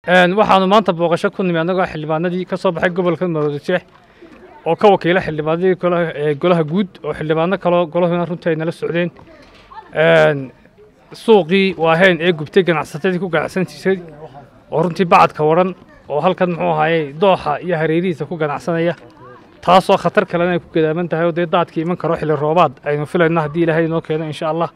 waxaanu maanta booqasho ku nimi annagoo xildhibaanadii ka soo baxay gobolka maroodijeex oo ka wakiila xildhibaanadii golaha guud oo xildhibaano kaloo golahuna runtii ay nala socdeen suuqii waahayn ee gubtay ganacsatadii ku ganacsan jirtay oo runtii bacadka waran oo halkan muxuu ahaaye dooxa iyo hareerihiisa ku ganacsanaya taasoo khatar kalena ay ku gadaaman tahay oo dee daadkii iman karo xilli roobaad aynu filayno haddii ilaahay inoo keeno insha allah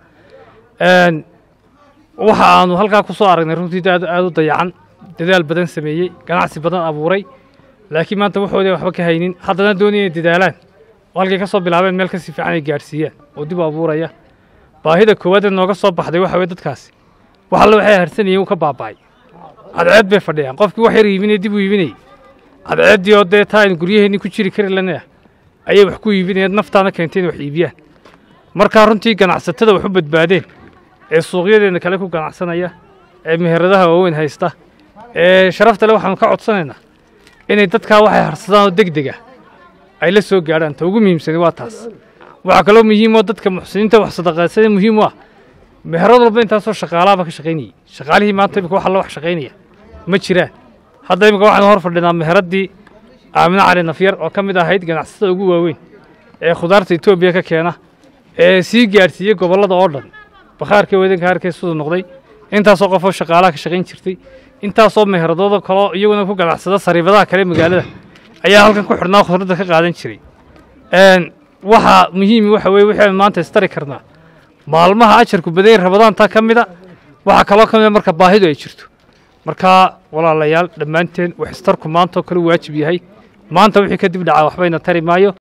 waxa aanu halkaa ku soo aragnay runtii aad aad u dayacan dadaal badan sameeyey ganacsi badan abuuray laakiin maanta waxooda waxba ka haynin haddana doonaya inay dadaalaan oo halkay ka soo bilaabeen meel kasii fiican ay gaadhsiiyaan oo dib u abuuraya baahida koowaad ee nooga soo baxday waxa weye dadkaasi wax alle waxay harsanayeen uu ka baaba'ay cadceed bay fadhiyaan qofkii wax yar iibinaya dib u iibinayay cadceeddii oo dee taa aynu guryaheenni ku jiri kari lana ayay wax ku iibinayeen naftaana keentay in wax iibiyaan markaa runtii ganacsatada wax u badbaadeen ee suuqyadeena kale ku ganacsanaya ee meheradaha waaweyn haysta ee sharafta le waxaanu ka codsanaynaa inay dadkaa waxay harsadaan oo deg deg ah ay la soo gaadhaan ta ugu muhiimsani waa taas waxaa kaloo muhiim oo dadka muxsiniinta wax sadaqaysada muhiim u ah meherad walba intaasoo shaqaalaaba ka shaqaynayay shaqaalihii maanta imika wax alla wax shaqaynaya ma jiraan hadda imika waxaanu hor fadhinaa meheraddii aamino cali nafyar oo ka mid ahayd ganacsatada ugu waaweyn ee khudaarta etoobiya ka keena ee sii gaadhsiiyey gobollada oo dhan bakhaarkii wadanka harkee siduu noqday intaasoo qofoo shaqaalaha ka shaqayn jirtay intaasoo meheradooda kaloo iyaguna ku ganacsada sariibadaha kale magaalada ayaa halkan ku xidhnaa khudradda ka qaadan jiray waxaa muhiimi waxa weye wixii aynu maanta istari karnaa maalmaha ajarku badanya rabadaanta ka mida waxaa kaloo ka mida marka baahidu ay jirto markaa walaalayaal dhammaanteen wax istarku maantaoo kale waajib yahay maanta wixii kadib dhacaa waxbayna tari maayo